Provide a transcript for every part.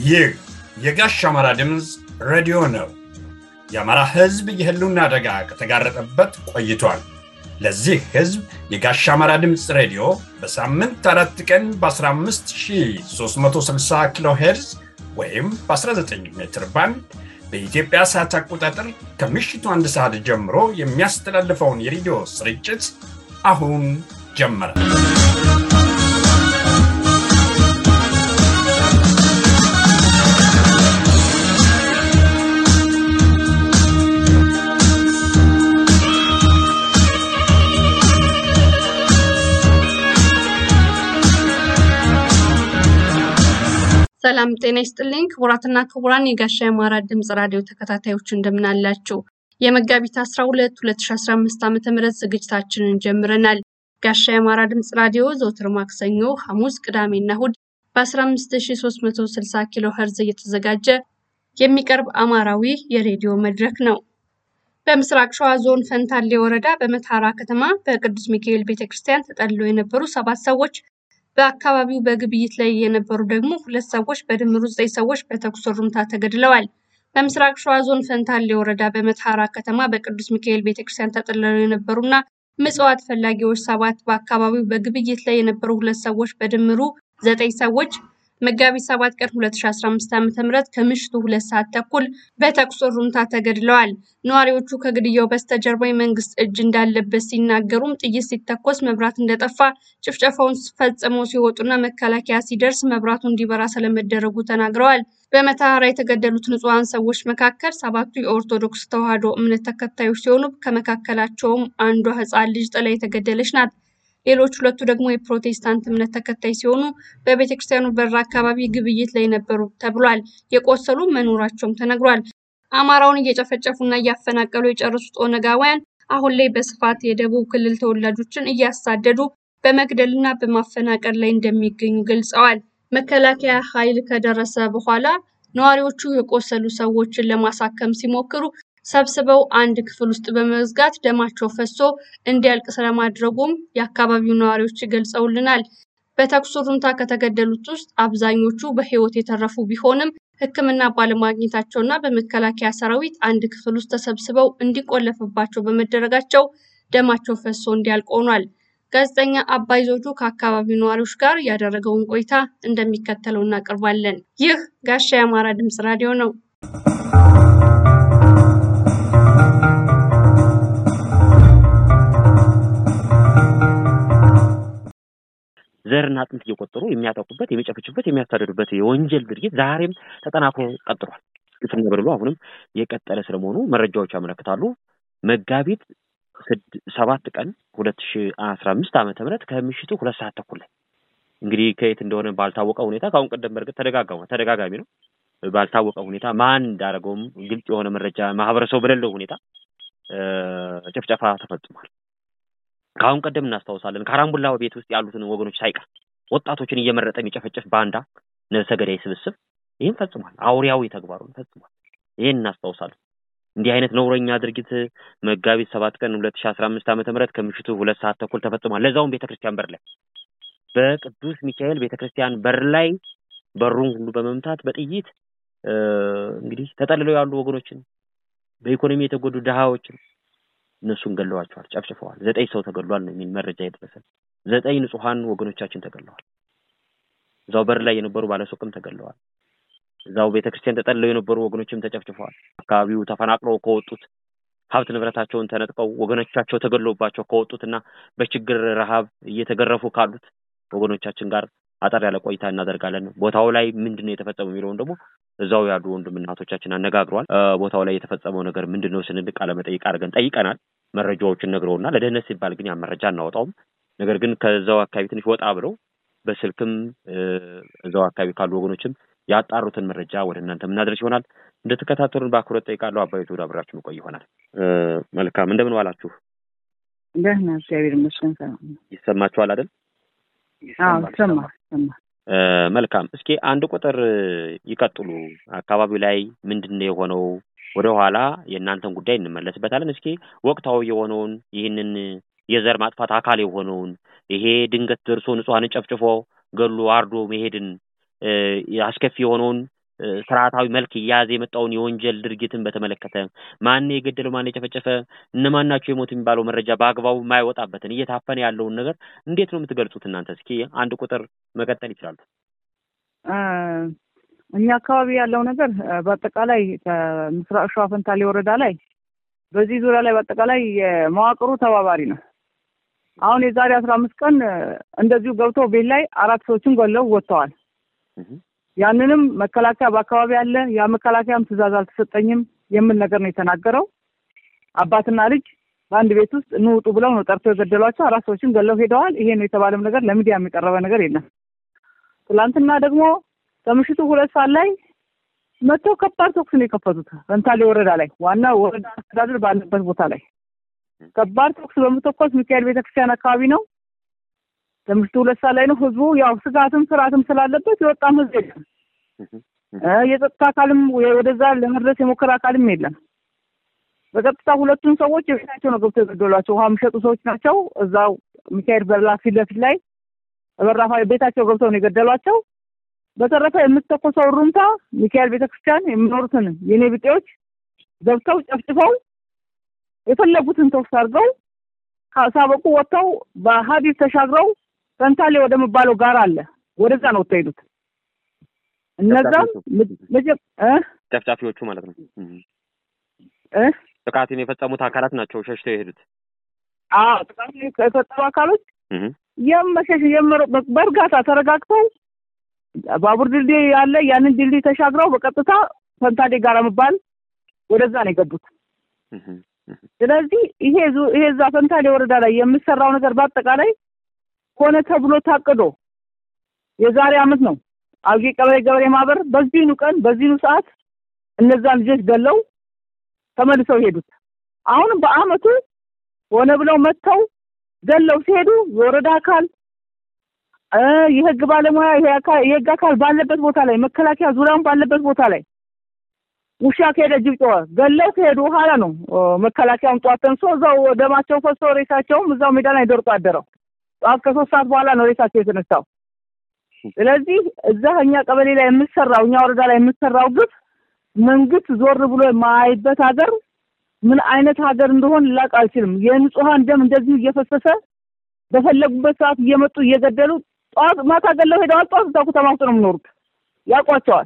ይህ የጋሽ አማራ ድምፅ ሬዲዮ ነው። የአማራ ሕዝብ የህልውና አደጋ ከተጋረጠበት ቆይቷል። ለዚህ ሕዝብ የጋሽ አማራ ድምፅ ሬዲዮ በሳምንት አራት ቀን በ15360 ኪሎ ሄርዝ ወይም በ19 ሜትር ባንድ በኢትዮጵያ ሰዓት አቆጣጠር ከምሽቱ አንድ ሰዓት ጀምሮ የሚያስተላልፈውን የሬዲዮ ስርጭት አሁን ጀመረ። ሰላም ጤና ይስጥልኝ ክቡራትና ክቡራን የጋሻ የአማራ ድምፅ ራዲዮ ተከታታዮች እንደምናላችሁ። የመጋቢት 12 2015 ዓ ም ዝግጅታችንን ጀምረናል። ጋሻ የአማራ ድምፅ ራዲዮ ዘውትር ማክሰኞ፣ ሐሙስ፣ ቅዳሜና እሁድ በ15360 ኪሎ ኸርዝ እየተዘጋጀ የሚቀርብ አማራዊ የሬዲዮ መድረክ ነው። በምስራቅ ሸዋ ዞን ፈንታሌ ወረዳ በመታራ ከተማ በቅዱስ ሚካኤል ቤተክርስቲያን ተጠልለው የነበሩ ሰባት ሰዎች በአካባቢው በግብይት ላይ የነበሩ ደግሞ ሁለት ሰዎች በድምሩ ዘጠኝ ሰዎች በተኩስ ሩምታ ተገድለዋል። በምስራቅ ሸዋ ዞን ፈንታሌ ወረዳ በመተሐራ ከተማ በቅዱስ ሚካኤል ቤተክርስቲያን ተጠልለው የነበሩና ምጽዋት ፈላጊዎች ሰባት በአካባቢው በግብይት ላይ የነበሩ ሁለት ሰዎች በድምሩ ዘጠኝ ሰዎች መጋቢት ሰባት ቀን 2015 ዓ.ም ከምሽቱ ሁለት ሰዓት ተኩል በተኩስ ሩምታ ተገድለዋል። ነዋሪዎቹ ከግድያው በስተጀርባ የመንግስት እጅ እንዳለበት ሲናገሩም ጥይት ሲተኮስ መብራት እንደጠፋ ጭፍጨፋውን ፈጽመው ሲወጡና መከላከያ ሲደርስ መብራቱ እንዲበራ ስለመደረጉ ተናግረዋል። በመተሐራ የተገደሉት ንጹሐን ሰዎች መካከል ሰባቱ የኦርቶዶክስ ተዋሕዶ እምነት ተከታዮች ሲሆኑ ከመካከላቸውም አንዷ ሕፃን ልጅ ጥላ የተገደለች ናት። ሌሎች ሁለቱ ደግሞ የፕሮቴስታንት እምነት ተከታይ ሲሆኑ በቤተ ክርስቲያኑ በር አካባቢ ግብይት ላይ ነበሩ ተብሏል። የቆሰሉ መኖራቸውም ተነግሯል። አማራውን እየጨፈጨፉና እያፈናቀሉ የጨረሱት ኦነጋውያን አሁን ላይ በስፋት የደቡብ ክልል ተወላጆችን እያሳደዱ በመግደልና በማፈናቀል ላይ እንደሚገኙ ገልጸዋል። መከላከያ ኃይል ከደረሰ በኋላ ነዋሪዎቹ የቆሰሉ ሰዎችን ለማሳከም ሲሞክሩ ሰብስበው አንድ ክፍል ውስጥ በመዝጋት ደማቸው ፈሶ እንዲያልቅ ስለማድረጉም የአካባቢው ነዋሪዎች ገልጸውልናል። በተኩስ ሩምታ ከተገደሉት ውስጥ አብዛኞቹ በሕይወት የተረፉ ቢሆንም ሕክምና ባለማግኘታቸውና በመከላከያ ሰራዊት አንድ ክፍል ውስጥ ተሰብስበው እንዲቆለፍባቸው በመደረጋቸው ደማቸው ፈሶ እንዲያልቅ ሆኗል። ጋዜጠኛ አባይ ዘውዱ ከአካባቢው ነዋሪዎች ጋር ያደረገውን ቆይታ እንደሚከተለው እናቀርባለን። ይህ ጋሻ የአማራ ድምፅ ራዲዮ ነው። ዘርና አጥንት እየቆጠሩ የሚያጠቁበት፣ የሚጨፈጭፉበት፣ የሚያሳደዱበት የወንጀል ድርጊት ዛሬም ተጠናክሮ ቀጥሏል። ግፍና በደሉ አሁንም የቀጠለ ስለመሆኑ መረጃዎች ያመለክታሉ። መጋቢት ሰባት ቀን ሁለት ሺ አስራ አምስት ዓመተ ምህረት ከምሽቱ ሁለት ሰዓት ተኩል ላይ እንግዲህ ከየት እንደሆነ ባልታወቀ ሁኔታ ከአሁን ቀደም በእርግጥ ተደጋጋሚ ተደጋጋሚ ነው። ባልታወቀ ሁኔታ ማን እንዳደረገውም ግልጽ የሆነ መረጃ ማህበረሰቡ በሌለው ሁኔታ ጭፍጨፋ ተፈጽሟል። ከአሁን ቀደም እናስታውሳለን። ከአራምቡላ ቤት ውስጥ ያሉትን ወገኖች ሳይቀር ወጣቶችን እየመረጠ የሚጨፈጭፍ ባንዳ ነፍሰ ገዳይ ስብስብ ይህን ፈጽሟል። አውሪያዊ ተግባሩን ፈጽሟል። ይህን እናስታውሳለን። እንዲህ አይነት ነውረኛ ድርጊት መጋቢት ሰባት ቀን ሁለት ሺ አስራ አምስት ዓመተ ምህረት ከምሽቱ ሁለት ሰዓት ተኩል ተፈጽሟል። ለዛውም ቤተክርስቲያን በር ላይ በቅዱስ ሚካኤል ቤተክርስቲያን በር ላይ በሩን ሁሉ በመምታት በጥይት እንግዲህ ተጠልለው ያሉ ወገኖችን በኢኮኖሚ የተጎዱ ድሃዎችን እነሱን ገለዋቸዋል፣ ጨፍጭፈዋል። ዘጠኝ ሰው ተገሏል ነው የሚል መረጃ የደረሰን። ዘጠኝ ንጹሐን ወገኖቻችን ተገለዋል። እዛው በር ላይ የነበሩ ባለሱቅም ተገለዋል። እዛው ቤተክርስቲያን ተጠልለው የነበሩ ወገኖችም ተጨፍጭፈዋል። አካባቢው ተፈናቅለው ከወጡት ሀብት ንብረታቸውን ተነጥቀው ወገኖቻቸው ተገሎባቸው ከወጡትና በችግር ረሃብ እየተገረፉ ካሉት ወገኖቻችን ጋር አጠር ያለ ቆይታ እናደርጋለን። ቦታው ላይ ምንድን ነው የተፈጸመው የሚለውን ደግሞ እዛው ያሉ ወንድም እናቶቻችን አነጋግሯል። ቦታው ላይ የተፈጸመው ነገር ምንድን ነው ስንል ቃለ መጠይቅ አድርገን ጠይቀናል። መረጃዎችን ነግረውና ለደህንነት ሲባል ግን ያን መረጃ አናወጣውም። ነገር ግን ከዛው አካባቢ ትንሽ ወጣ ብለው በስልክም እዛው አካባቢ ካሉ ወገኖችም ያጣሩትን መረጃ ወደ እናንተ የምናደርስ ይሆናል። እንደተከታተሉን በአክብሮት ጠይቃለሁ። አባይቱ ወደ አብራችሁ ቆይ ይሆናል። መልካም እንደምን ዋላችሁ? ደህና እግዚአብሔር ይመስገን። ሰላም ይሰማችኋል አይደል? ይሰማል። መልካም። እስኪ አንድ ቁጥር ይቀጥሉ። አካባቢው ላይ ምንድን ነው የሆነው? ወደ ኋላ የእናንተን ጉዳይ እንመለስበታለን። እስኪ ወቅታዊ የሆነውን ይህንን የዘር ማጥፋት አካል የሆነውን ይሄ ድንገት ደርሶ ንጹሐንን ጨፍጭፎ ገሎ አርዶ መሄድን አስከፊ የሆነውን ስርዓታዊ መልክ እየያዘ የመጣውን የወንጀል ድርጊትን በተመለከተ ማን የገደለው ማን የጨፈጨፈ እነማን ናቸው የሞት የሚባለው መረጃ በአግባቡ የማይወጣበትን እየታፈነ ያለውን ነገር እንዴት ነው የምትገልጹት እናንተ? እስኪ አንድ ቁጥር መቀጠል ይችላሉ። እኛ አካባቢ ያለው ነገር በአጠቃላይ ከምስራቅ ሸዋ ፈንታሌ ወረዳ ላይ በዚህ ዙሪያ ላይ በአጠቃላይ የመዋቅሩ ተባባሪ ነው። አሁን የዛሬ አስራ አምስት ቀን እንደዚሁ ገብተው ቤት ላይ አራት ሰዎችን ገለው ወጥተዋል። ያንንም መከላከያ በአካባቢ አለ። ያ መከላከያም ትዕዛዝ አልተሰጠኝም የሚል ነገር ነው የተናገረው። አባትና ልጅ በአንድ ቤት ውስጥ እንውጡ ብለው ነው ጠርተው የገደሏቸው። አራት ሰዎችን ገለው ሄደዋል። ይሄ ነው የተባለም ነገር ለሚዲያ የሚቀረበ ነገር የለም። ትላንትና ደግሞ ከምሽቱ ሁለት ሰዓት ላይ መጥተው ከባድ ተኩስ ነው የከፈቱት ፈንታሌ ወረዳ ላይ ዋና ወረዳ አስተዳደር ባለበት ቦታ ላይ ከባድ ተኩስ በመተኮስ ሚካኤል ቤተክርስቲያን አካባቢ ነው። ከምሽቱ ሁለት ሰዓት ላይ ነው። ህዝቡ ያው ስጋትም ፍርሃትም ስላለበት የወጣም ህዝብ የለም። የጸጥታ አካልም ወደዛ ለመድረስ የሞከረ አካልም የለም። በቀጥታ ሁለቱን ሰዎች የቤታቸው ነው ገብተው የገደሏቸው። ውሃ የሚሸጡ ሰዎች ናቸው። እዛው ሚካኤል በላ ፊት ለፊት ላይ በራፋ ቤታቸው ገብተው ነው የገደሏቸው። በተረፈ የምትተኮሰው ሩምታ ሚካኤል ቤተክርስቲያን የሚኖሩትን የኔ ብጤዎች ገብተው ጨፍጭፈው የፈለጉትን ተኩስ አድርገው ሳበቁ ወጥተው በሀዲድ ተሻግረው ፈንታሌ ወደሚባለው ጋር አለ ወደዛ ነው ወጥተው ሄዱት። እነዛም ጨፍጫፊዎቹ ማለት ነው እ ጥቃቱን የፈጸሙት አካላት ናቸው ሸሽተው የሄዱት። አዎ ጥቃቱን የፈጸሙ አካሎች የመሸሽ በእርጋታ ተረጋግተው ባቡር ድልድይ ያለ ያንን ድልድይ ተሻግረው በቀጥታ ፈንታሌ ጋር የሚባል ወደዛ ነው የገቡት። ስለዚህ ይሄ ይሄ እዛ ፈንታሌ ወረዳ ላይ የምሰራው ነገር በአጠቃላይ ሆነ ተብሎ ታቅዶ የዛሬ አመት ነው አልጌ ቀበሌ ገበሬ ማህበር በዚህኑ ቀን በዚህኑ ሰዓት እነዛን ልጆች ገለው ተመልሰው ሄዱት። አሁንም በአመቱ ሆነ ብለው መጥተው ገለው ሲሄዱ የወረዳ አካል የህግ ባለሙያ የህግ አካል ባለበት ቦታ ላይ መከላከያ ዙሪያውን ባለበት ቦታ ላይ ውሻ ከሄደ ጅብ ጮኸ ገለው ከሄዱ በኋላ ነው መከላከያውን ጠዋት ተንሶ እዛው ደማቸው ፈሶ ሬሳቸውም እዛው ሜዳ ላይ ደርቆ አደረው። ጠዋት ከሶስት ሰዓት በኋላ ነው ሬሳቸው የተነሳው። ስለዚህ እዛ እኛ ቀበሌ ላይ የምሰራው እኛ ወረዳ ላይ የምሰራው ግፍ መንግስት ዞር ብሎ የማያይበት ሀገር ምን አይነት ሀገር እንደሆን ላቅ አልችልም። የንጹሀን ደም እንደዚሁ እየፈሰሰ በፈለጉበት ሰዓት እየመጡ እየገደሉ ጠዋት ማታ ገለው ሄደዋል። ጠዋት እዛ ከተማ ውስጥ ነው የሚኖሩት፣ ያውቋቸዋል።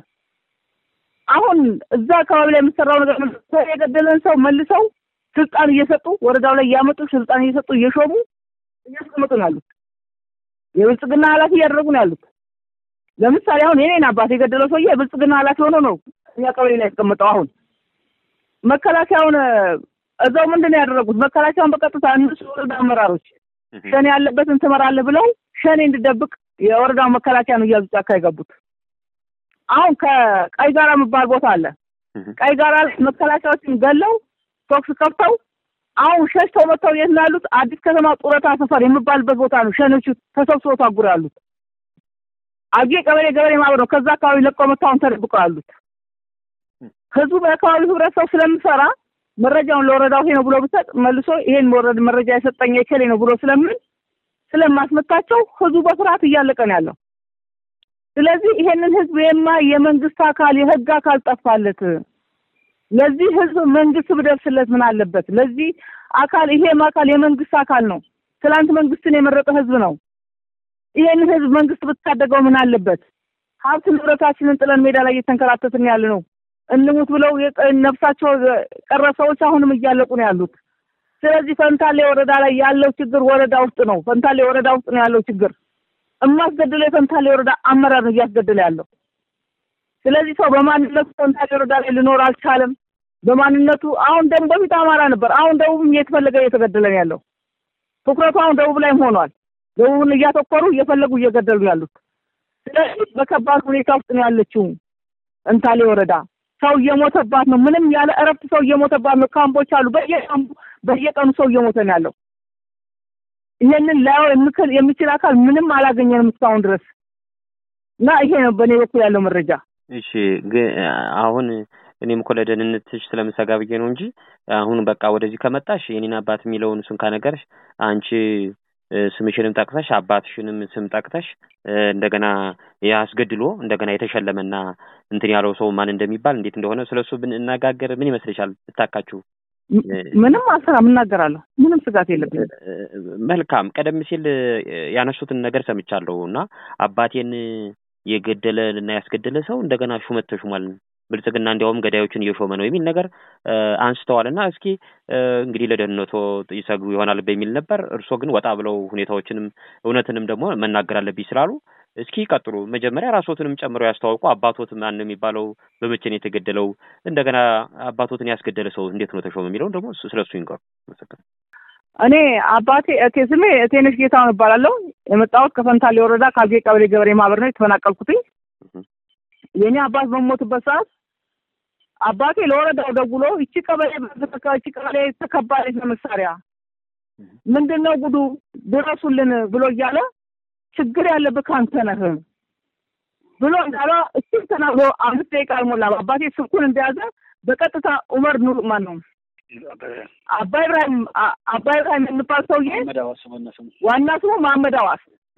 አሁን እዛ አካባቢ ላይ የምሰራው ነገር ሰው የገደለን ሰው መልሰው ስልጣን እየሰጡ ወረዳው ላይ እያመጡ ስልጣን እየሰጡ እየሾሙ እያስቀመጡ ነው ያሉት። የብልጽግና ኃላፊ እያደረጉ ነው ያሉት። ለምሳሌ አሁን የኔን አባት የገደለው ሰውዬ የብልጽግና ኃላፊ ሆኖ ነው እኛ ቀበሌ ላይ ያስቀመጠው። አሁን መከላከያውን እዛው ምንድን ነው ያደረጉት? መከላከያውን በቀጥታ እነሱ ወረዳ አመራሮች ሸኔ ያለበትን ትመራለህ ብለው ሸኔ እንድደብቅ የወረዳው መከላከያ ነው እያዙ ጫካ የገቡት። አሁን ከቀይ ጋራ የሚባል ቦታ አለ። ቀይ ጋራ መከላከያዎችን ገለው ቶክስ ከፍተው አሁን ሸሽተው መጥተው የት ነው ያሉት? አዲስ ከተማ ጡረታ ሰፈር የሚባልበት ቦታ ነው ሸኔዎቹ ተሰብስበው ታጉረው ያሉት። አጌ ቀበሌ ገበሬ ማህበር ነው። ከዛ አካባቢ ለቀው መጥተው አሁን ተደብቀው ያሉት። ህዝቡ በአካባቢው ህብረተሰብ ስለምሰራ መረጃውን ለወረዳው ይሄ ነው ብሎ ብሰጥ መልሶ ይሄን ወረድ መረጃ የሰጠኝ የከሌ ነው ብሎ ስለምን ስለማስመታቸው ህዝቡ በፍርሃት እያለቀ ነው ያለው። ስለዚህ ይሄንን ህዝብ የማ የመንግስት አካል የህግ አካል ጠፋለት። ለዚህ ህዝብ መንግስት ብደርስለት ምን አለበት? ለዚህ አካል ይሄም አካል የመንግስት አካል ነው። ትላንት መንግስትን የመረጠ ህዝብ ነው። ይሄንን ህዝብ መንግስት ብታደገው ምን አለበት? ሀብት ንብረታችንን ጥለን ሜዳ ላይ እየተንከራተትን ያለ ነው። እንሙት ብለው ነፍሳቸው ቀረ ሰዎች አሁንም እያለቁ ነው ያሉት። ስለዚህ ፈንታሌ ወረዳ ላይ ያለው ችግር ወረዳ ውስጥ ነው። ፈንታሌ ወረዳ ውስጥ ነው ያለው ችግር። እማስገድለው የፈንታሌ ወረዳ አመራር ነው እያስገደለ ያለው። ስለዚህ ሰው በማንነቱ ፈንታሌ ወረዳ ላይ ሊኖር አልቻለም። በማንነቱ አሁን ደግሞ በፊት አማራ ነበር። አሁን ደቡብም እየተፈለገ እየተገደለ ነው ያለው። ትኩረቱ አሁን ደቡብ ላይም ሆኗል። ደቡብን እያተኮሩ እየፈለጉ እየገደሉ ያሉት። ስለዚህ በከባድ ሁኔታ ውስጥ ነው ያለችው ፈንታሌ ወረዳ። ሰው እየሞተባት ነው። ምንም ያለ እረፍት ሰው እየሞተባት ነው። ካምፖች አሉ። በየካምፑ በየቀኑ ሰው እየሞተ ነው ያለው። ይሄንን ላየው የሚችል የሚችል አካል ምንም አላገኘንም እስካሁን ድረስ እና ይሄ ነው በእኔ በኩል ያለው መረጃ። እሺ ግን አሁን እኔም እኮ ለደህንነትሽ ስለምሰጋ ብዬ ነው እንጂ አሁን በቃ ወደዚህ ከመጣሽ የኔን አባት የሚለውን እሱን ካነገርሽ አንቺ ስምሽንም ጠቅሰሽ አባትሽንም ስም ጠቅተሽ እንደገና ያስገድሎ እንደገና የተሸለመና እንትን ያለው ሰው ማን እንደሚባል እንዴት እንደሆነ ስለሱ ብንነጋገር ምን ይመስልሻል? ብታካችሁ ምንም አልሰራም፣ እናገራለሁ። ምንም ስጋት የለብኝም። መልካም። ቀደም ሲል ያነሱትን ነገር ሰምቻለሁ እና አባቴን የገደለ እና ያስገደለ ሰው እንደገና ሹመት ተሹሟል፣ ብልጽግና እንዲያውም ገዳዮችን እየሾመ ነው የሚል ነገር አንስተዋል እና እስኪ እንግዲህ ለደህንነቶ ይሰግዱ ይሆናል በሚል ነበር። እርስዎ ግን ወጣ ብለው ሁኔታዎችንም እውነትንም ደግሞ መናገር አለብኝ ስላሉ እስኪ ቀጥሉ። መጀመሪያ ራስዎትንም ጨምረው ያስተዋውቁ። አባቶት ማን ነው የሚባለው? በመቼ ነው የተገደለው? እንደገና አባቶትን ያስገደለ ሰው እንዴት ነው ተሾመ የሚለውን ደግሞ ስለ እሱ ይንገሩ። እኔ አባቴ እቴ ስሜ እቴነሽ ጌታውን እባላለሁ። የመጣሁት ከፈንታሌ ወረዳ ካልጌ ቀበሌ ገበሬ ማህበር ነው የተፈናቀልኩትኝ። የእኔ አባት በሞቱበት ሰዓት አባቴ ለወረዳው ደውሎ ይቺ ቀበሌ ይቺ ቀበሌ ተከባለች በመሳሪያ ምንድን ነው ጉዱ ድረሱልን ብሎ እያለ ችግር ያለብህ ከአንተ ነህ ብሎ እንዳለ እሱም ተናግሮ አምስት ደቂቃ አልሞላም። አባቴ ስልኩን እንደያዘ በቀጥታ ኡመር ኑር ማን ነው አባይ ኢብራሂም አባይ ኢብራሂም የሚባል ሰውዬ ዋና ስሙ መሐመድ አዋስ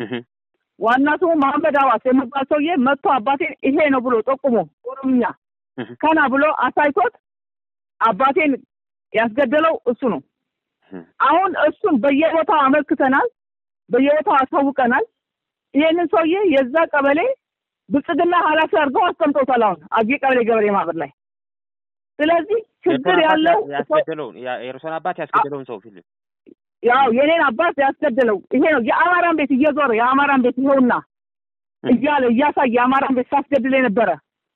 ዋና ስሙ መሐመድ አዋስ የሚባል ሰውዬ መጥቶ አባቴን ይሄ ነው ብሎ ጠቁሞ ኦሮምኛ ከና ብሎ አሳይቶት አባቴን ያስገደለው እሱ ነው። አሁን እሱን በየቦታው አመልክተናል፣ በየቦታው አሳውቀናል። ይሄንን ሰውዬ የዛ ቀበሌ ብልጽግና ኃላፊ አድርገው አስቀምጠውታል። አሁን አጌ ቀበሌ ገበሬ ማህበር ላይ። ስለዚህ ችግር ያለው ያስገደለውን የእርሶን አባት ያስገደለውን ሰው ፊልም ያው የኔን አባት ያስገደለው ይሄ ነው። የአማራን ቤት እየዞረ የአማራን ቤት ይኸውና እያለ እያሳየ የአማራን ቤት ሳስገድል የነበረ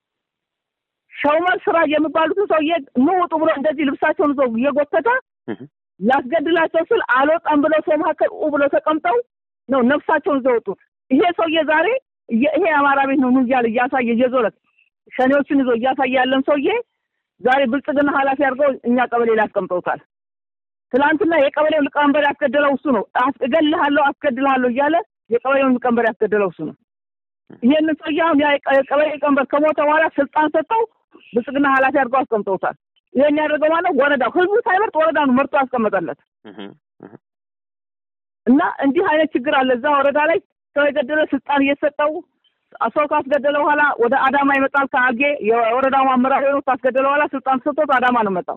ሸውመር ስራ የሚባሉትን ሰውዬ ኑ ውጡ ብሎ እንደዚህ ልብሳቸውን ይዘው እየጎተተ ላስገድላቸው ስል አልወጣም ብለው ሰው መካከል ኡ ብለው ተቀምጠው ነው ነፍሳቸውን ይዘው ወጡት። ይሄ ሰውዬ ዛሬ ይሄ የአማራ ቤት ነው ኑ እያለ እያሳየ እየዞረ ሸኔዎችን ይዞ እያሳየ ያለን ሰውዬ ዛሬ ብልጽግና ኃላፊ አድርገው እኛ ቀበሌ ላይ አስቀምጠውታል። ትናንትና የቀበሌው ሊቀመንበር ያስገደለው እሱ ነው። እገልሃለሁ፣ አስገድልሃለሁ እያለ የቀበሌውን ሊቀመንበር ያስገደለው እሱ ነው። ይሄንን ሰውዬ አሁን የቀበሌ ሊቀመንበር ከሞተ በኋላ ስልጣን ሰጠው ብልጽግና ኃላፊ አድርገው አስቀምጠውታል። ይሄን ያደርገው ማለት ወረዳው ህዝቡ ሳይመርጥ ወረዳውን መርጦ ያስቀመጠለት እና እንዲህ አይነት ችግር አለ እዛ ወረዳ ላይ ሰው የገደለ ስልጣን እየተሰጠው ሰው ካስገደለ በኋላ ወደ አዳማ ይመጣል። ከአጌ የወረዳው አመራር የሆኑት ካስገደለ በኋላ ስልጣን ተሰጥቶት አዳማ ነው መጣው።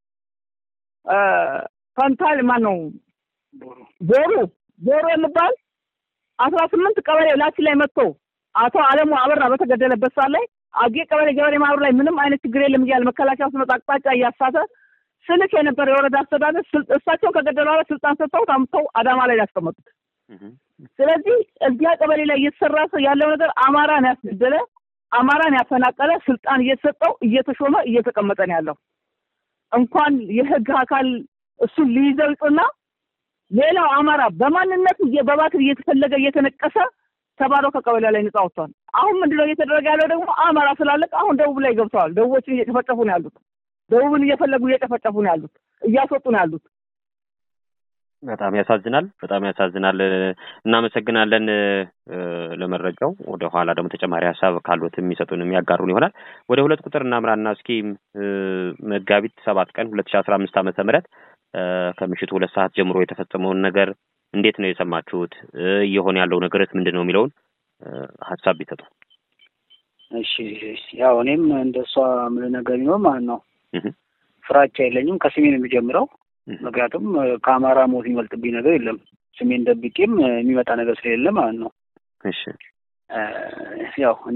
ፈንታል ማን ነው ቦሩ ቦሩ የሚባል አስራ ስምንት ቀበሌ ላችን ላይ መጥቶ አቶ አለሙ አበራ በተገደለበት ሰዓት ላይ አጌ ቀበሌ ገበሬ ማህበር ላይ ምንም አይነት ችግር የለም እያለ መከላከያ ውስጥ መጣ አቅጣጫ እያሳተ ስልክ የነበረ የወረዳ አስተዳደር እሳቸው ከገደሉ በኋላ ስልጣን ሰጥተው አምጥተው አዳማ ላይ ያስቀመጡት። ስለዚህ እዚያ ቀበሌ ላይ እየተሰራ ያለው ነገር አማራን ያስገደለ አማራን ያፈናቀለ ስልጣን እየተሰጠው እየተሾመ እየተቀመጠ ነው ያለው። እንኳን የህግ አካል እሱን ሊይዘው ይቅርና ሌላው አማራ በማንነቱ በባትር እየተፈለገ እየተነቀሰ ተባሮ ከቀበሌ ላይ ነጻ ወጥቷል። አሁን ምንድነው እየተደረገ ያለው ደግሞ አማራ ስላለቅ አሁን ደቡብ ላይ ገብተዋል። ደቡቦችን እየጨፈጨፉ ነው ያሉት። ደቡብን እየፈለጉ እየጨፈጨፉ ነው ያሉት፣ እያስወጡ ነው ያሉት። በጣም ያሳዝናል። በጣም ያሳዝናል። እናመሰግናለን ለመረጃው። ወደ ኋላ ደግሞ ተጨማሪ ሀሳብ ካሉት የሚሰጡን የሚያጋሩን ይሆናል። ወደ ሁለት ቁጥር እናምራና እስኪ መጋቢት ሰባት ቀን ሁለት ሺ አስራ አምስት ዓመተ ምህረት ከምሽቱ ሁለት ሰዓት ጀምሮ የተፈጸመውን ነገር እንዴት ነው የሰማችሁት? እየሆነ ያለው ነገርስ ምንድን ነው የሚለውን ሀሳብ ቢሰጡ። እሺ፣ ያው እኔም እንደ እሷ ምን ነገር ቢሆን ማለት ነው ፍራቻ የለኝም። ከስሜ ነው የሚጀምረው ምክንያቱም ከአማራ ሞት የሚበልጥብኝ ነገር የለም። ስሜን ደብቄም የሚመጣ ነገር ስለሌለ ማለት ነው። እሺ ያው እኔ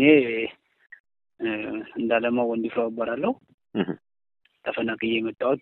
እንዳለማው ወንድፍራው እባላለሁ። ተፈናቅዬ የመጣሁት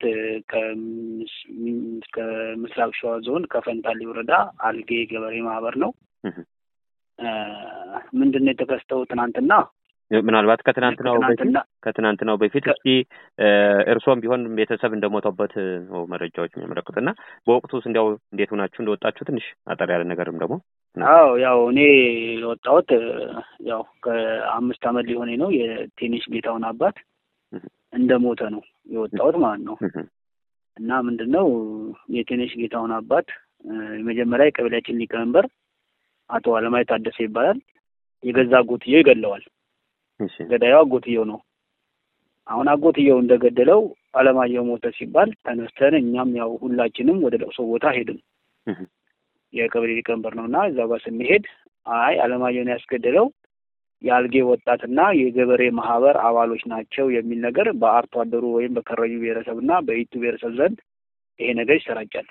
ከምስራቅ ሸዋ ዞን ከፈንታሌ ወረዳ አልጌ ገበሬ ማህበር ነው። ምንድን ነው የተከሰተው ትናንትና ምናልባት ከትናንትናው በፊት ከትናንትናው በፊት እስኪ እርሶም ቢሆን ቤተሰብ እንደሞተበት ነው መረጃዎች የሚያመለክቱት እና በወቅቱስ እንዲያው እንዴት ሆናችሁ እንደወጣችሁ ትንሽ አጠር ያለ ነገርም ደግሞ አዎ ያው እኔ የወጣሁት ያው ከአምስት ዓመት ሊሆነኝ ነው የቴኒስ ጌታውን አባት እንደሞተ ነው የወጣሁት ማለት ነው እና ምንድን ነው የቴኒስ ጌታውን አባት የመጀመሪያ የቀበሌያችን ሊቀመንበር አቶ አለማይ ታደሰ ይባላል የገዛ አጎትየው ይገለዋል ገዳዩ አጎትየው ነው። አሁን አጎትየው እንደገደለው አለማየሁ ሞተ ሲባል ተነስተን እኛም ያው ሁላችንም ወደ ለቅሶ ቦታ ሄድን። የቀበሌ ሊቀመንበር ነው እና እዛው ጋር ስንሄድ አይ አለማየሁን ያስገደለው የአልጌ ወጣትና የገበሬ ማህበር አባሎች ናቸው የሚል ነገር በአርቶ አደሩ ወይም በከረዩ ብሔረሰብ እና በኢቱ ብሔረሰብ ዘንድ ይሄ ነገር ይሰራጫል።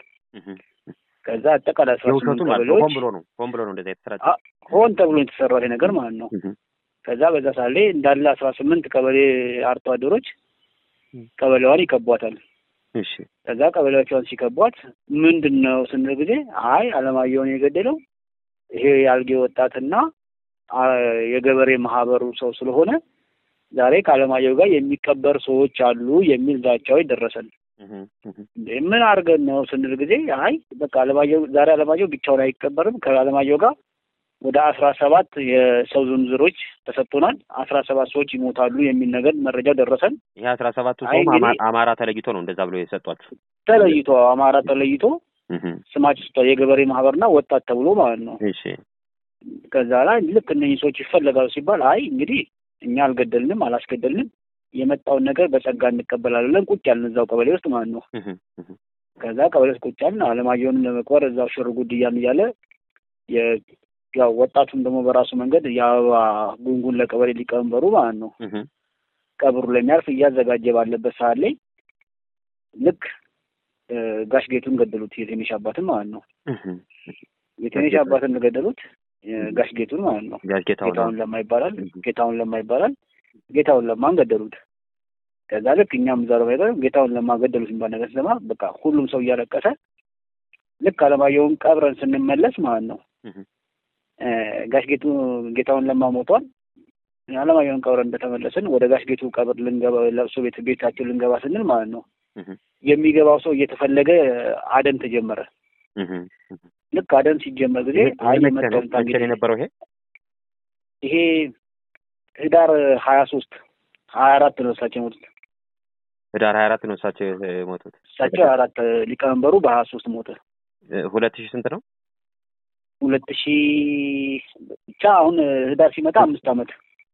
ከዛ አጠቃላይ አስራ ስምንት የውሸቱ ማለት ነው። ቀበሌዎች ሆን ብሎ ነው ሆን ብሎ ነው እንደዛ የተሰራጨ። አ- ሆን ተብሎ የተሰራው ይሄ ነገር ማለት ነው። ከዛ በዛ ሳሌ እንዳለ አስራ ስምንት ቀበሌ አርቶ አደሮች ቀበሌዋን ይከቧታል። እሺ ከዛ ቀበሌዎቿን ሲከቧት ምንድን ነው ስንል ጊዜ አይ አለማየሁን የገደለው ይሄ የአልጌ ወጣትና አ፣ የገበሬ ማህበሩ ሰው ስለሆነ ዛሬ ከአለማየሁ ጋር የሚቀበር ሰዎች አሉ የሚል ዛቻዎች ደረሰን። እንዴ ምን አድርገን ነው ስንል ጊዜ አይ በቃ አለማየሁ ዛሬ አለማየሁ ብቻውን አይቀበርም ከአለማየሁ ጋር ወደ አስራ ሰባት የሰው ዝርዝሮች ተሰጥቶናል። አስራ ሰባት ሰዎች ይሞታሉ የሚል ነገር መረጃ ደረሰን። ይሄ አስራ ሰባቱ አይ ሰውም እንግዲህ- አማ- አማራ ተለይቶ ነው እንደዛ ብሎ የሰጧችሁ። ተለይቶ አማራ ተለይቶ እህ፣ ስማቸው ስቷል የገበሬ ማህበርና ወጣት ተብሎ ማለት ነው። እሺ ከዛ ላይ ልክ እነኝህ ሰዎች ይፈለጋሉ ሲባል አይ እንግዲህ እኛ አልገደልንም አላስገደልንም የመጣውን ነገር በጸጋ እንቀበላለን ብለን ቁጭ ያልን እዛው ቀበሌ ውስጥ ማለት ነው። እህ፣ እህ፣ ከዛ ቀበሌ ውስጥ ቁጭ ያልን አለማየሁንም ለመቅበር እዛው ሽር ጉድ እያልን እያለ የ- ያው ወጣቱም ደግሞ በራሱ መንገድ የአበባ ጉንጉን ለቀበሌ ሊቀመንበሩ ማለት ነው እህ፣ ቀብሩ ለሚያርፍ እያዘጋጀ ባለበት ሰዓት ላይ ልክ እ፣ ጋሽ ጌቱን ገደሉት። የትንሽ አባትን ማለት ነው። እህ። የትንሽ አባትን ገደሉት እ፣ ጋሽ ጌቱን ማለት ነው። ጋሽ ጌታሁን ነው። ጌታውን ለማ ይባላል። እህ፣ ጌታውን ለማ ይባላል። ጌታውን ለማን ገደሉት። ከዛ ልክ እኛም እዛ ነው ሄደን ጌታውን ለማ ገደሉት የሚባል ነገር ስሰማ በቃ ሁሉም ሰው እያለቀሰ ልክ አለማየሁን ቀብረን ስንመለስ ማለት ነው እህ፣ እ፣ ጋሽ ጌቱ ጌታውን ለማ ሞቷል። አለማየሁን ቀብረን እንደተመለስን ወደ ጋሽ ጌቱ ቀብር ልንገባ ለብሶ ቤት ቤታችን ልንገባ ስንል ማለት ነው እህ፣ የሚገባው ሰው እየተፈለገ አደን ተጀመረ። እህ፣ እህ። ልክ አደን ሲጀመር ጊዜ ይሄ አይ መቼ ነው የመጣው መቼ ነው እንግዲህ የነበረው ይሄ? ይሄ ህዳር ሀያ ሶስት ሀያ አራት ነው እሳቸው የሞቱት። ህዳር ሀያ አራት ነው እሳቸው የሞቱት። እሳቸው ሀያ አራት ሊቀመንበሩ በሀያ ሶስት ሞተ። እ፣ ሁለት ሺህ ስንት ነው? ሁለት ሺህ ብቻ አሁን ህዳር ሲመጣ አምስት አመት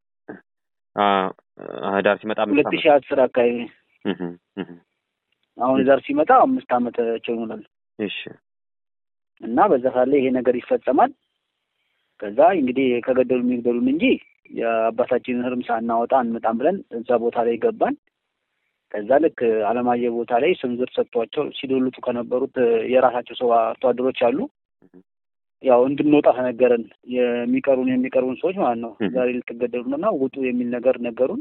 አ፣ ህዳር ሲመጣ አምስት ሁለት ዓመት። ሺህ አስር አካባቢ እህ፣ እህ። አሁን ህዳር ሲመጣ አምስት አመታቸው ይሆናል እሺ እና በዛ ሳለ ይሄ ነገር ይፈጸማል። ከዛ እንግዲህ ከገደሉ የሚገደሉን እንጂ የአባታችንን ህርም ሳናወጣ አንመጣም ብለን እዛ ቦታ ላይ ገባን። ከዛ ልክ አለማየሁ ቦታ ላይ ስም ዝርዝር ሰጥቷቸው ሲዶልቱ ከነበሩት የራሳቸው ሰው አርሶ አደሮች አሉ። ያው እንድንወጣ ተነገረን። የሚቀሩን የሚቀርቡን ሰዎች ማለት ነው እህ። ዛሬ ልትገደሉ ነው እና ውጡ የሚል ነገር ነገሩን።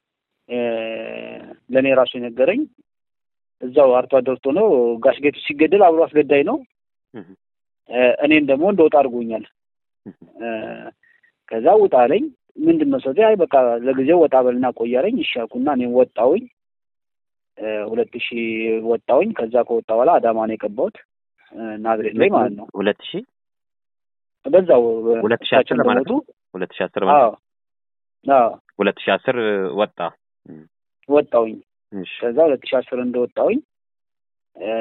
ለእኔ ራሱ የነገረኝ እዛው አርቶ አደር ሆኖ ጋሽ ጌቱ ሲገደል አብሮ አስገዳይ ነው። እህ፣ እ፣ እኔን ደግሞ እንደወጣ አድርጎኛል። እህ። እ፣ ከዛ ውጣ አለኝ። ምንድን ነው ሰው አይ በቃ ለጊዜው ወጣ በልና ቆያለኝ። እሺ አልኩና እኔም ወጣሁኝ። እ፣ ሁለት ሺህ ወጣሁኝ። ከዛ ከወጣ በኋላ አዳማ ነው የቀባሁት እ፣ ናዝሬት ላይ ማለት ነው። ሁለት ሺህ በዛው ሁለት ሺህ አስር እሳቸው ለማለት እንደሞቱ ሁለት ሺህ አስር ማለት አዎ አዎ ሁለት ሺህ አስር ወጣ። ወጣሁኝ። እሺ ከዛ ሁለት ሺህ አስር እንደወጣሁኝ እ፣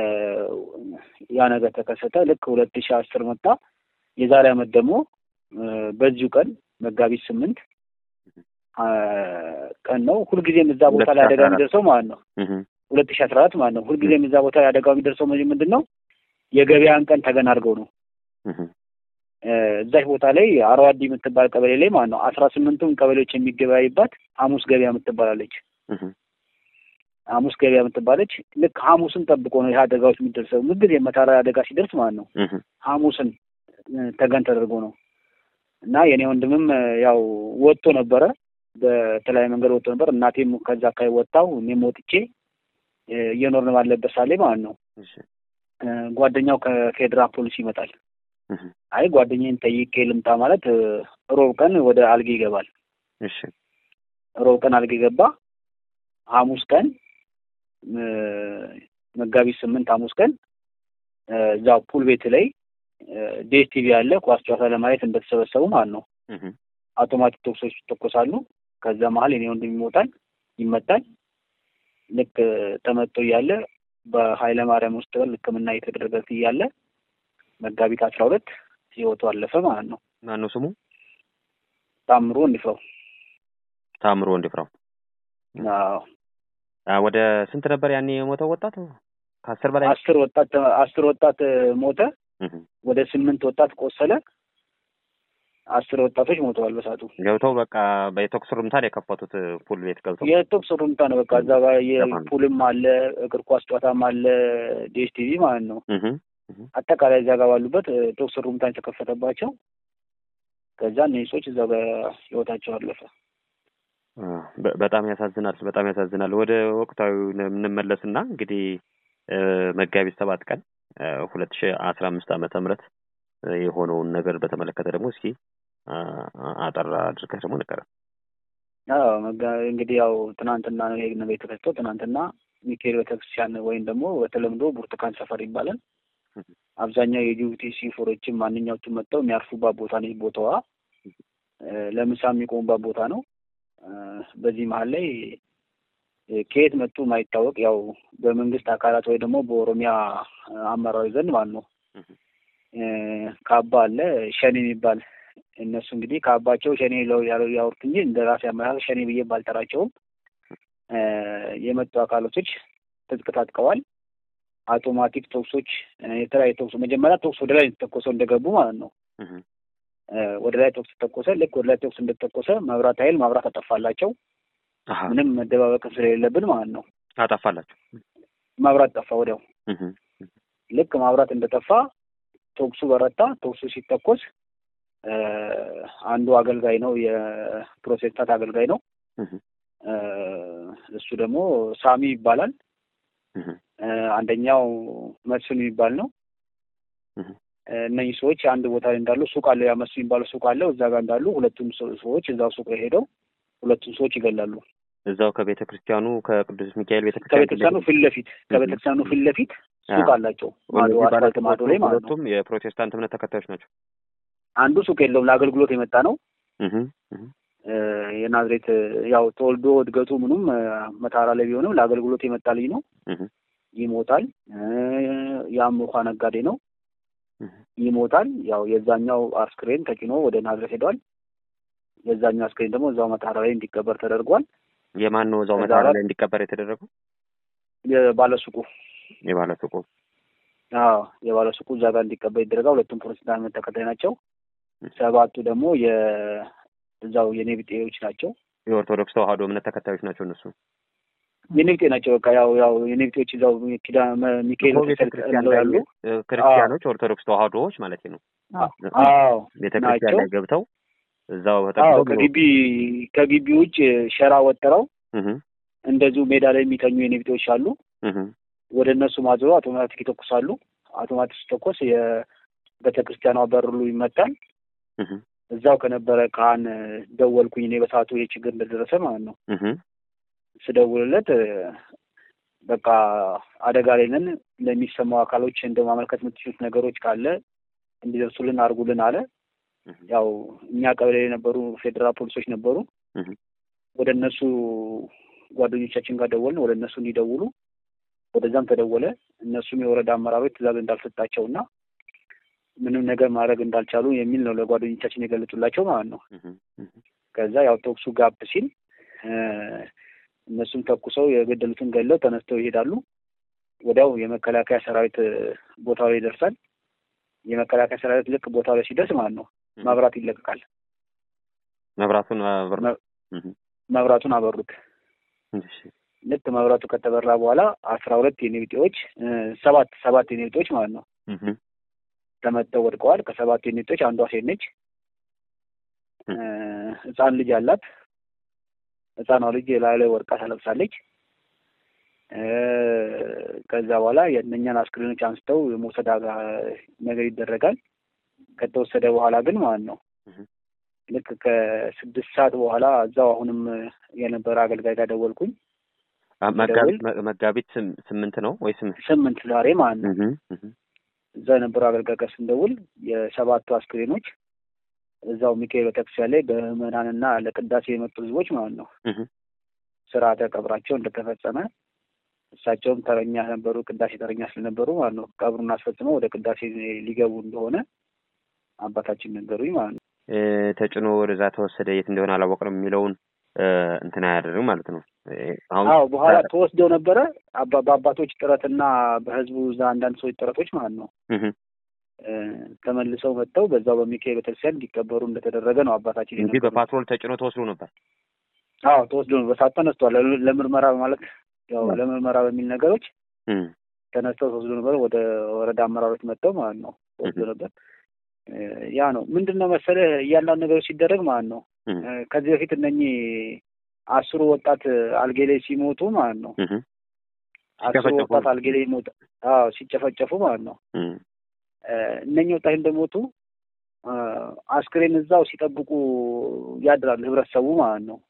ያ ነገር ተከሰተ። ልክ ሁለት ሺህ አስር መጣ። የዛሬ አመት ደግሞ እ፣ በዚሁ ቀን መጋቢት ስምንት አ፣ ቀን ነው። ሁልጊዜም እዛ ቦታ ላይ አደጋ 2014 የሚደርሰው ማለት ነው እህ፣ ሁለት ሺህ አስራ አራት ማለት ነው። ሁልጊዜም እዛ ቦታ ላይ አደጋው የሚደርሰው መ- ምንድን ነው የገበያን ቀን ተገን አድርገው ነው። እህ፣ እ፣ እዛች ቦታ ላይ አረዋዲ የምትባል ቀበሌ ላይ ማለት ነው አስራ ስምንቱም ቀበሌዎች የሚገበያይባት ሐሙስ ገበያ የምትባላለች። እህ፣ ሐሙስ ገበያ የምትባለች ልክ ሐሙስን ጠብቆ ነው ይህ አደጋዎች የሚደርሰው። ምንጊዜ መታራ አደጋ ሲደርስ ማለት ነው እህ፣ ሐሙስን እ፣ ተገን ተደርጎ ነው እና የኔ ወንድምም እ፣ ያው ወጥቶ ነበረ በተለያየ መንገድ ወጥቶ ነበር። እናቴም ከዛ አካባቢ ወጣው እኔም ወጥቼ እ፣ እየኖርን ባለበት ሳሌ ማለት ነው እሺ እ፣ ጓደኛው ከፌዴራል ፖሊስ ይመጣል። እህ፣ አይ ጓደኛዬን ጠይቄ ልምጣ ማለት እ፣ ሮብ ቀን ወደ አልጌ ይገባል። እሺ ሮብ ቀን አልጌ ገባ። ሐሙስ ቀን እ፣ መጋቢት ስምንት ሐሙስ ቀን እ፣ እዛው ፑል ቤት ላይ ዴስ ቲቪ ያለ ኳስ ጨዋታ ለማየት እንደተሰበሰቡ ማለት ነው እህ፣ አውቶማቲክ ቶክሶች ይተኮሳሉ። ከዛ መሀል የኔ ወንድም ይሞታል፣ ይመታል። ልክ እ፣ ተመቶ እያለ በኃይለ ማርያም ሆስፒታል ሕክምና እየተደረገለት እያለ መጋቢት አስራ ሁለት ህይወቱ አለፈ ማለት ነው። ማን ነው ስሙ? ታምሮ እንዲፍራው ታምሮ ወንድፍራው። አዎ አ፣ ወደ ስንት ነበር ያኔ የሞተው ወጣት? ከአስር በላይ አስር ወጣት አስር ወጣት ሞተ። ወደ ስምንት ወጣት ቆሰለ። አስር ወጣቶች ሞተዋል በሳቱ ገብተው በቃ በተኩስ ሩምታ ነው የከፈቱት። ፑል ቤት ገብተው የተኩስ ሩምታ ነው በቃ እዛ ጋር የፑልም አለ እግር ኳስ ጨዋታም አለ ዲኤስ ቲቪ ማለት ነው። አጠቃላይ እዛ ጋር ባሉበት ተኩስ ሩምታ የተከፈተባቸው ከዛ እነዚህ ሰዎች እዛ ጋር ህይወታቸው አለፈ። በጣም ያሳዝናል። በጣም ያሳዝናል። ወደ ወቅታዊ የምንመለስና እንግዲህ መጋቢት ሰባት ቀን ሁለት ሺህ አስራ አምስት ዓመተ ምህረት የሆነውን ነገር በተመለከተ ደግሞ እስኪ አጠር አድርገህ ደግሞ ንገረን። እንግዲህ ያው ትናንትና ነው ይሄ ነገር የተከሰተው። ትናንትና ሚካኤል ቤተክርስቲያን ወይም ደግሞ በተለምዶ ብርቱካን ሰፈር ይባላል። አብዛኛው የጅቡቲ ሲፎሮችም ማንኛዎቹም መጥተው የሚያርፉባት ቦታ ነች። ቦታዋ ለምሳ የሚቆሙባት ቦታ ነው። በዚህ መሀል ላይ ከየት መጡ ማይታወቅ ያው በመንግስት አካላት ወይ ደግሞ በኦሮሚያ አመራሮች ዘንድ ማለት ነው ካባ አለ ሸኔ የሚባል እነሱ እንግዲህ ካባቸው ሸኔ ያወሩት እንጂ እንደ ራሴ አመራር ሸኔ ብዬ ባልጠራቸውም የመጡ አካላቶች ትጥቅ ታጥቀዋል። አውቶማቲክ ቶክሶች፣ የተለያዩ ቶክሶ መጀመሪያ ቶክስ ወደ ላይ ተተኮሰው እንደገቡ ማለት ነው። ወደ ላይ ቶክስ ተተኮሰ። ልክ ወደ ላይ ቶክስ እንደተተኮሰ መብራት ኃይል ማብራት አጠፋላቸው። ምንም መደባበቅ ስለሌለብን ማለት ነው። አጠፋላቸው። መብራት ጠፋ ወዲያው። ልክ ማብራት እንደጠፋ ቶክሱ በረታ። ቶክሱ ሲተኮስ አንዱ አገልጋይ ነው፣ የፕሮቴስታንት አገልጋይ ነው። እሱ ደግሞ ሳሚ ይባላል። አንደኛው መስፍን የሚባል ነው። እነኚህ ሰዎች አንድ ቦታ ላይ እንዳሉ ሱቅ አለው፣ ያ መስፍን የሚባለው ሱቅ አለው። እዛ ጋር እንዳሉ ሁለቱም ሰዎች እዛው ሱቅ ላይ ሄደው ሁለቱም ሰዎች ይገላሉ። እዛው ከቤተ ክርስቲያኑ ከቅዱስ ሚካኤል ቤተ ክርስቲያን ከቤተክርስቲያኑ ፊት ለፊት ከቤተክርስቲያኑ ፊት ለፊት ሱቅ አላቸው። ማዶ አስፋልት ማዶ ላይ ማለት ነው። ሁለቱም የፕሮቴስታንት እምነት ተከታዮች ናቸው። አንዱ ሱቅ የለውም፣ ለአገልግሎት የመጣ ነው። የናዝሬት ያው ተወልዶ እድገቱ ምኑም መታራ ላይ ቢሆንም ለአገልግሎት የመጣ ልጅ ነው። ይሞታል። ያም ውሃ ነጋዴ ነው። ይሞታል። ያው የዛኛው አስክሬን ተጭኖ ወደ ናዝሬት ሄዷል። የዛኛው አስክሬን ደግሞ እዛው መታራ ላይ እንዲቀበር ተደርጓል። የማን ነው እዛው መታራ ላይ እንዲቀበር የተደረገው? የባለሱቁ የባለሱቁ አዎ የባለሱቁ እዛ ጋር እንዲቀበር ይደረጋል። ሁለቱም ፕሮቴስታንት እምነት ተከታይ ናቸው። ሰባቱ ደግሞ የእዛው የኔብጤዎች ናቸው። የኦርቶዶክስ ተዋህዶ እምነት ተከታዮች ናቸው እነሱ የኔብጤ ናቸው። በቃ ያው ያው የኔብጤዎች እዛው ኪዳ ሚካኤል ቤተክርስቲያን ላይ ያሉ ክርስቲያኖች ኦርቶዶክስ ተዋህዶዎች ማለት ነው። አዎ ቤተክርስቲያን ላይ ገብተው እዛው ከግቢ ከግቢ ውጭ ሸራ ወጥረው እንደዚሁ ሜዳ ላይ የሚተኙ የኔብጤዎች አሉ። ወደ እነሱ ማዞሩ አውቶማቲክ ይተኩሳሉ። አውቶማቲክ ሲተኮስ የቤተክርስቲያኗ በር ሁሉ ይመታል። እዛው ከነበረ ካህን ደወልኩኝ እኔ በሰዓቱ ይህ ችግር እንደደረሰ ማለት ነው። ስደውልለት በቃ አደጋ ላይ ነን፣ ለሚሰማው አካሎች እንደ ማመልከት የምትችሉት ነገሮች ካለ እንዲደርሱልን አድርጉልን አለ። ያው እኛ ቀበሌ የነበሩ ፌዴራል ፖሊሶች ነበሩ። ወደ እነሱ ጓደኞቻችን ጋር ደወልን፣ ወደ እነሱ እንዲደውሉ ወደዛም ተደወለ። እነሱም የወረዳ አመራሮች ትዕዛዝ እንዳልሰጣቸው እና ምንም ነገር ማድረግ እንዳልቻሉ የሚል ነው ለጓደኞቻችን የገለጹላቸው ማለት ነው። ከዛ ያው ተኩሱ ጋብ ሲል እነሱም ተኩሰው የገደሉትን ገለው ተነስተው ይሄዳሉ። ወዲያው የመከላከያ ሰራዊት ቦታው ላይ ይደርሳል። የመከላከያ ሰራዊት ልክ ቦታው ላይ ሲደርስ ማለት ነው መብራት ይለቀቃል። መብራቱን መብራቱን አበሩት። ልክ መብራቱ ከተበራ በኋላ አስራ ሁለት የኔብጤዎች ሰባት ሰባት የኔብጤዎች ማለት ነው ተመተው ወድቀዋል። ከሰባት የኔብጤዎች አንዷ ሴት ነች። ህፃን ልጅ አላት። ህፃኗ ልጅ ላይ ላይ ወድቃ ተለብሳለች። ከዛ በኋላ የእነኛን አስክሬኖች አንስተው የመውሰድ ነገር ይደረጋል። ከተወሰደ በኋላ ግን ማለት ነው ልክ ከስድስት ሰዓት በኋላ እዛው አሁንም የነበረ አገልጋይ ጋር ደወልኩኝ። መጋቢት ስምንት ነው ወይ ስምንት ዛሬ ማለት ነው። እዛ የነበረው አገልጋይ ጋር ስንደውል የሰባቱ አስክሬኖች እዛው ሚካኤል ቤተክርስቲያን ላይ በምዕመናንና ለቅዳሴ የመጡ ህዝቦች ማለት ነው ስርዓተ ቀብራቸው እንደተፈጸመ እሳቸውም ተረኛ ነበሩ፣ ቅዳሴ ተረኛ ስለነበሩ ማለት ነው ቀብሩን አስፈጽመው ወደ ቅዳሴ ሊገቡ እንደሆነ አባታችን ነገሩኝ ማለት ነው። ተጭኖ ወደዛ ተወሰደ፣ የት እንደሆነ አላወቅንም የሚለውን እንትን አያደርግም ማለት ነው። አዎ በኋላ ተወስደው ነበረ በአባቶች ጥረትና በህዝቡ እዛ አንዳንድ ሰዎች ጥረቶች ማለት ነው ተመልሰው መጥተው በዛው በሚካኤል ቤተክርስቲያን እንዲቀበሩ እንደተደረገ ነው አባታችን እንጂ በፓትሮል ተጭኖ ተወስዶ ነበር። አዎ ተወስዶ ነው። በሰዓት ተነስቷል። ለምርመራ ማለት ያው ለምርመራ በሚል ነገሮች ተነስተው ተወስዶ ነበር። ወደ ወረዳ አመራሮች መጥተው ማለት ነው ተወስዶ ነበር። ያ ነው ምንድን ነው መሰለህ እያንዳንዱ ነገሮች ሲደረግ ማለት ነው ከዚህ በፊት እነኚህ አስሩ ወጣት አልጌ ላይ ሲሞቱ ማለት ነው አስሩ ወጣት አልጌ ላይ ሞት አዎ ሲጨፈጨፉ ማለት ነው እነኚህ ወጣት እንደሞቱ አስክሬን እዛው ሲጠብቁ ያድራል ህብረተሰቡ ማለት ነው።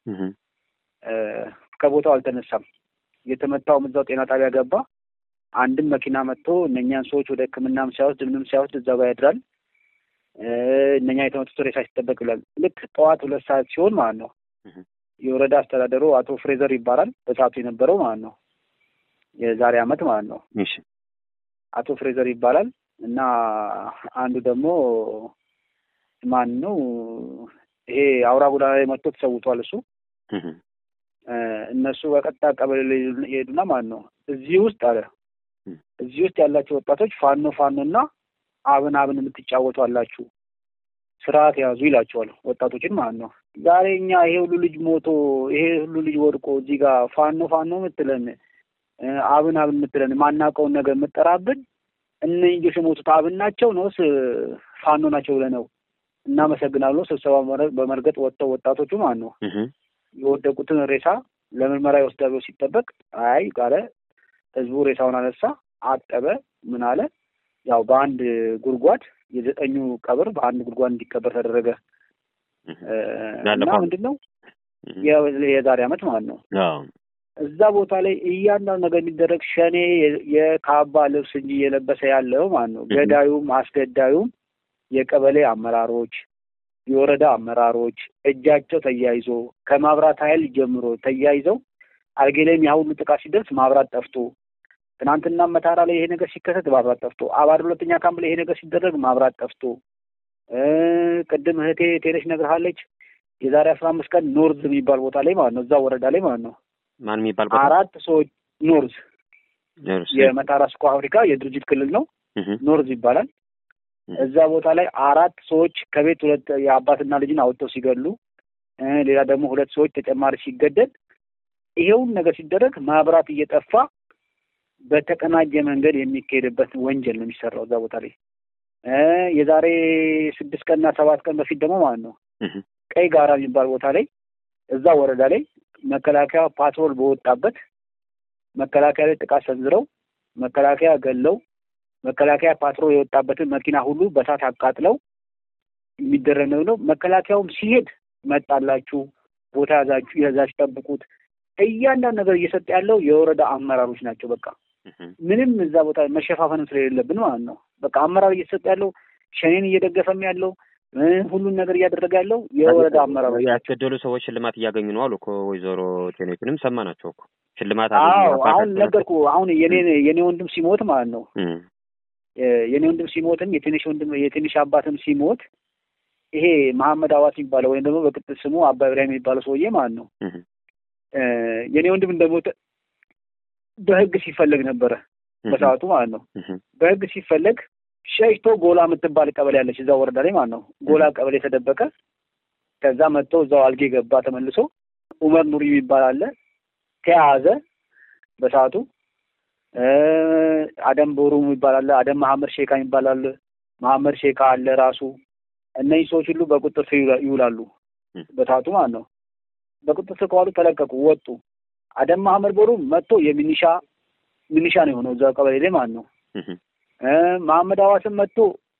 ከቦታው አልተነሳም። የተመታውም እዛው ጤና ጣቢያ ገባ። አንድም መኪና መጥቶ እነኛን ሰዎች ወደ ሕክምናም ሳይወስድ ምንም ሳይወስድ እዛው ጋር ያድራል። እነኛ የተመቱት ሬሳ ሲጠበቅ ይላል። ልክ ጠዋት ሁለት ሰዓት ሲሆን ማለት ነው የወረዳ አስተዳደሩ አቶ ፍሬዘር ይባላል በሰዓቱ የነበረው ማለት ነው የዛሬ አመት ማለት ነው አቶ ፍሬዘር ይባላል እና አንዱ ደግሞ ማን ነው ይሄ አውራ ጎዳና ላይ መጥቶ ተሰውቷል። እሱ እነሱ በቀጥታ ቀበሌ ላይ ይሄዱና ማን ነው እዚህ ውስጥ አለ እዚህ ውስጥ ያላቸው ወጣቶች ፋኖ ፋኖ እና አብን አብን የምትጫወቱ አላችሁ ስርዓት ያዙ ይላቸዋል ወጣቶችን ማለት ነው። ዛሬ እኛ ይሄ ሁሉ ልጅ ሞቶ ይሄ ሁሉ ልጅ ወድቆ እዚህ ጋር ፋኖ ፋኖ የምትለን አብን አብን የምትለን ማናውቀውን ነገር የምጠራብን እነዚህ ልጆች የሞቱት አብን ናቸው ነውስ ፋኖ ናቸው ብለህ ነው? እናመሰግናለሁ። ስብሰባ በመርገጥ ወጥተው ወጣቶቹ ማለት ነው የወደቁትን ሬሳ ለምርመራ ይወስዳሉ ሲጠበቅ አይ ቃለ ህዝቡ ሬሳውን አነሳ፣ አጠበ፣ ምን አለ ያው በአንድ ጉድጓድ የዘጠኙ ቀብር በአንድ ጉድጓድ እንዲቀበር ተደረገ እና ምንድን ነው የዛሬ አመት ማለት ነው እዛ ቦታ ላይ እያንዳንዱ ነገር የሚደረግ ሸኔ የካባ ልብስ እንጂ እየለበሰ ያለው ማለት ነው። ገዳዩም አስገዳዩም የቀበሌ አመራሮች፣ የወረዳ አመራሮች እጃቸው ተያይዞ ከማብራት ኃይል ጀምሮ ተያይዘው አልጌ ላይም ያ ሁሉ ጥቃት ሲደርስ ማብራት ጠፍቶ ትናንትና መታራ ላይ ይሄ ነገር ሲከሰት ማብራት ጠፍቶ አባድ ሁለተኛ ካምፕ ላይ ይሄ ነገር ሲደረግ ማብራት ጠፍቶ ቅድም እህቴ ቴነሽ ነግርሃለች። የዛሬ አስራ አምስት ቀን ኖርዝ የሚባል ቦታ ላይ ማለት ነው እዛ ወረዳ ላይ ማለት ነው ማን የሚባል ቦታ አራት ሰዎች ኖርዝ የመታራ ስኳ አፍሪካ የድርጅት ክልል ነው። ኖርዝ ይባላል። እዛ ቦታ ላይ አራት ሰዎች ከቤት ሁለት የአባትና ልጅን አወጥተው ሲገሉ፣ ሌላ ደግሞ ሁለት ሰዎች ተጨማሪ ሲገደል፣ ይሄውን ነገር ሲደረግ ማብራት እየጠፋ በተቀናጀ መንገድ የሚካሄድበት ወንጀል ነው የሚሰራው እዛ ቦታ ላይ። የዛሬ ስድስት ቀንና ሰባት ቀን በፊት ደግሞ ማለት ነው ቀይ ጋራ የሚባል ቦታ ላይ እዛ ወረዳ ላይ መከላከያ ፓትሮል በወጣበት መከላከያ ላይ ጥቃት ሰንዝረው መከላከያ ገለው መከላከያ ፓትሮል የወጣበትን መኪና ሁሉ በሳት አቃጥለው የሚደረግ ነው። መከላከያውም ሲሄድ መጣላችሁ፣ ቦታ ያዛችሁ፣ ያዛችሁ፣ ጠብቁት እያንዳንዱ ነገር እየሰጠ ያለው የወረዳ አመራሮች ናቸው። በቃ ምንም እዛ ቦታ መሸፋፈንም ስለሌለብን ማለት ነው። በቃ አመራር እየተሰጠ ያለው ሸኔን እየደገፈም ያለው ሁሉን ነገር እያደረገ ያለው የወረዳ አመራሮች ያስገደሉ ሰዎች ሽልማት እያገኙ ነው አሉ እኮ ወይዘሮ ቴኔትንም ሰማናቸው እኮ ሽልማት አዎ አሁን ነገርኩ አሁን የኔ የኔ ወንድም ሲሞት ማለት ነው የኔ ወንድም ሲሞትም የትንሽ ወንድም የትንሽ አባትም ሲሞት ይሄ መሐመድ አዋት የሚባለው ወይም ደግሞ በቅጥል ስሙ አባ ኢብራሂም የሚባለው ሰውዬ ማለት ነው የኔ ወንድም እንደሞተ በህግ ሲፈለግ ነበረ በሰዓቱ ማለት ነው በህግ ሲፈለግ ሸሽቶ ጎላ የምትባል ቀበሌ ያለች እዛ ወረዳ ላይ ማለት ነው ጎላ ቀበሌ ተደበቀ ከዛ መጥቶ እዛው አልጌ ገባ ተመልሶ ኡመር ኑሪ የሚባል አለ ተያዘ በሰዓቱ አደም ቦሩ የሚባል አለ አደም መሐመድ ሼካ የሚባል አለ መሐመድ ሼካ አለ ራሱ እነዚህ ሰዎች ሁሉ በቁጥር ስር ይውላሉ በሰዓቱ ማለት ነው በቁጥር ስር ከዋሉ ተለቀቁ ወጡ አደም መሐመድ ቦሩ መጥቶ የሚኒሻ ሚኒሻ ነው የሆነው እዛ ቀበሌ ላይ ማለት ነው መሐመድ አዋስም መጥቶ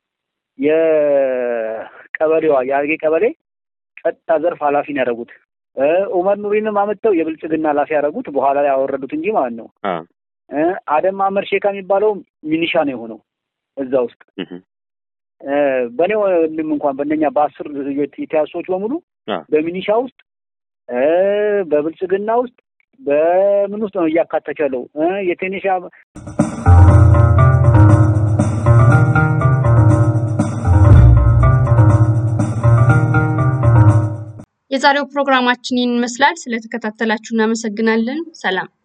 የቀበሌዋ የአርጌ ቀበሌ ጸጥታ ዘርፍ ኃላፊ ነው ያደረጉት ኡመር ኑሪንም አመጥተው የብልጽግና ኃላፊ ያደረጉት በኋላ ላይ ያወረዱት እንጂ ማለት ነው አደም መሐመድ ሼካ የሚባለው ሚኒሻ ነው የሆነው እዛ ውስጥ በእኔ ወንድም እንኳን በእነኛ በአስር የተያዙ ሰዎች በሙሉ በሚኒሻ ውስጥ በብልጽግና ውስጥ በምን ውስጥ ነው እያካተተ ያለው የቴኒሻ የዛሬው ፕሮግራማችን ይህን ይመስላል። ስለተከታተላችሁ እናመሰግናለን። ሰላም